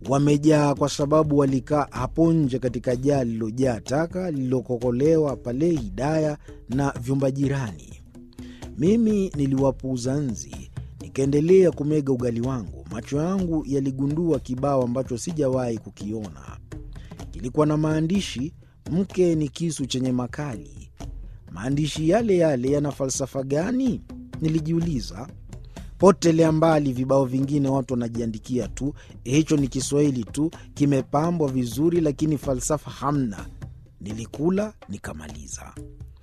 wamejaa kwa sababu walikaa hapo nje katika jaa lililojaa taka lililokokolewa pale Hidaya na vyumba jirani. Mimi niliwapuuza nzi, nikaendelea kumega ugali wangu. Macho yangu yaligundua kibao ambacho sijawahi kukiona. Kilikuwa na maandishi, mke ni kisu chenye makali. Maandishi yale yale yana falsafa gani? Nilijiuliza. Potelea mbali vibao vingine watu wanajiandikia tu, hicho ni Kiswahili tu, kimepambwa vizuri, lakini falsafa hamna. Nilikula nikamaliza.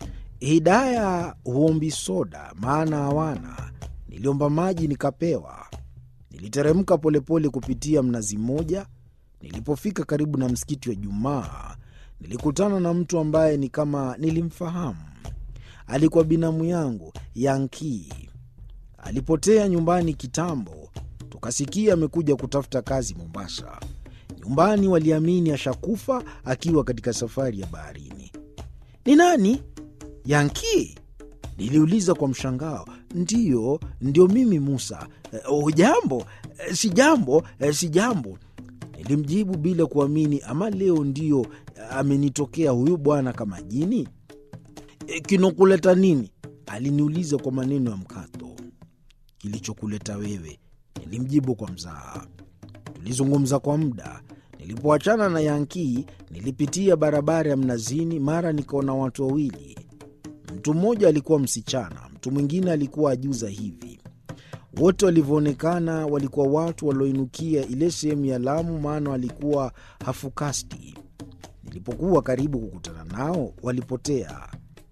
Hidaya huombi soda, maana hawana. Niliomba maji nikapewa. Niliteremka polepole kupitia mnazi mmoja. Nilipofika karibu na msikiti wa Jumaa, nilikutana na mtu ambaye ni kama nilimfahamu. Alikuwa binamu yangu Yankii. Alipotea nyumbani kitambo, tukasikia amekuja kutafuta kazi Mombasa. Nyumbani waliamini ashakufa akiwa katika safari ya baharini. Ni nani? Yankii? Niliuliza kwa mshangao. Ndiyo, ndio mimi Musa. Hujambo? E, si jambo, e, si jambo, nilimjibu bila kuamini. Ama leo ndio amenitokea huyu bwana kama jini. E, kinokuleta nini? Aliniuliza kwa maneno ya mkato. Kilichokuleta wewe, nilimjibu kwa mzaha. Tulizungumza kwa muda. Nilipoachana na Yankii, nilipitia barabara ya Mnazini, mara nikaona watu wawili. Mtu mmoja alikuwa msichana, mtu mwingine alikuwa ajuza hivi. Wote walivyoonekana walikuwa watu walioinukia ile sehemu ya Lamu, maana walikuwa hafukasti. Nilipokuwa karibu kukutana nao, walipotea.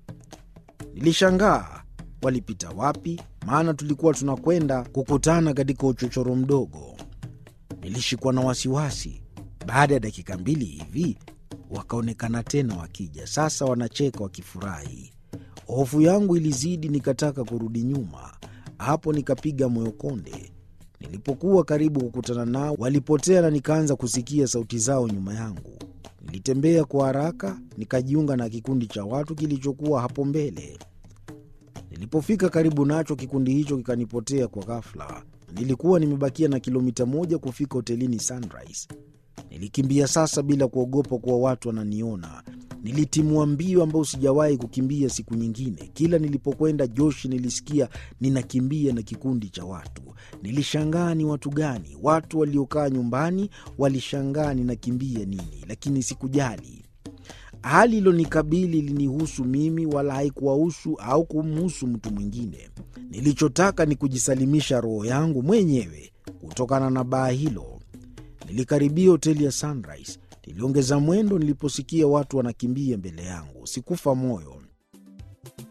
Nilishangaa walipita wapi, maana tulikuwa tunakwenda kukutana katika uchochoro mdogo. Nilishikwa na wasiwasi. Baada ya dakika mbili hivi wakaonekana tena wakija, sasa wanacheka wakifurahi. Hofu yangu ilizidi, nikataka kurudi nyuma. Hapo nikapiga moyo konde. Nilipokuwa karibu kukutana nao, walipotea na nikaanza kusikia sauti zao nyuma yangu. Nilitembea kwa haraka, nikajiunga na kikundi cha watu kilichokuwa hapo mbele. Nilipofika karibu nacho, kikundi hicho kikanipotea kwa ghafla. Nilikuwa nimebakia na kilomita moja kufika hotelini Sunrise. Nilikimbia sasa bila kuogopa kuwa watu wananiona. Nilitimua mbio ambayo sijawahi kukimbia siku nyingine. Kila nilipokwenda Joshi nilisikia ninakimbia na kikundi cha watu. Nilishangaa ni watu gani? Watu waliokaa nyumbani walishangaa ninakimbia nini, lakini sikujali. Hali ilonikabili ilinihusu mimi, wala haikuwahusu au kumhusu mtu mwingine. Nilichotaka ni kujisalimisha roho yangu mwenyewe kutokana na baa hilo. Nilikaribia hoteli ya Sunrise. Niliongeza mwendo niliposikia watu wanakimbia mbele yangu. Sikufa moyo.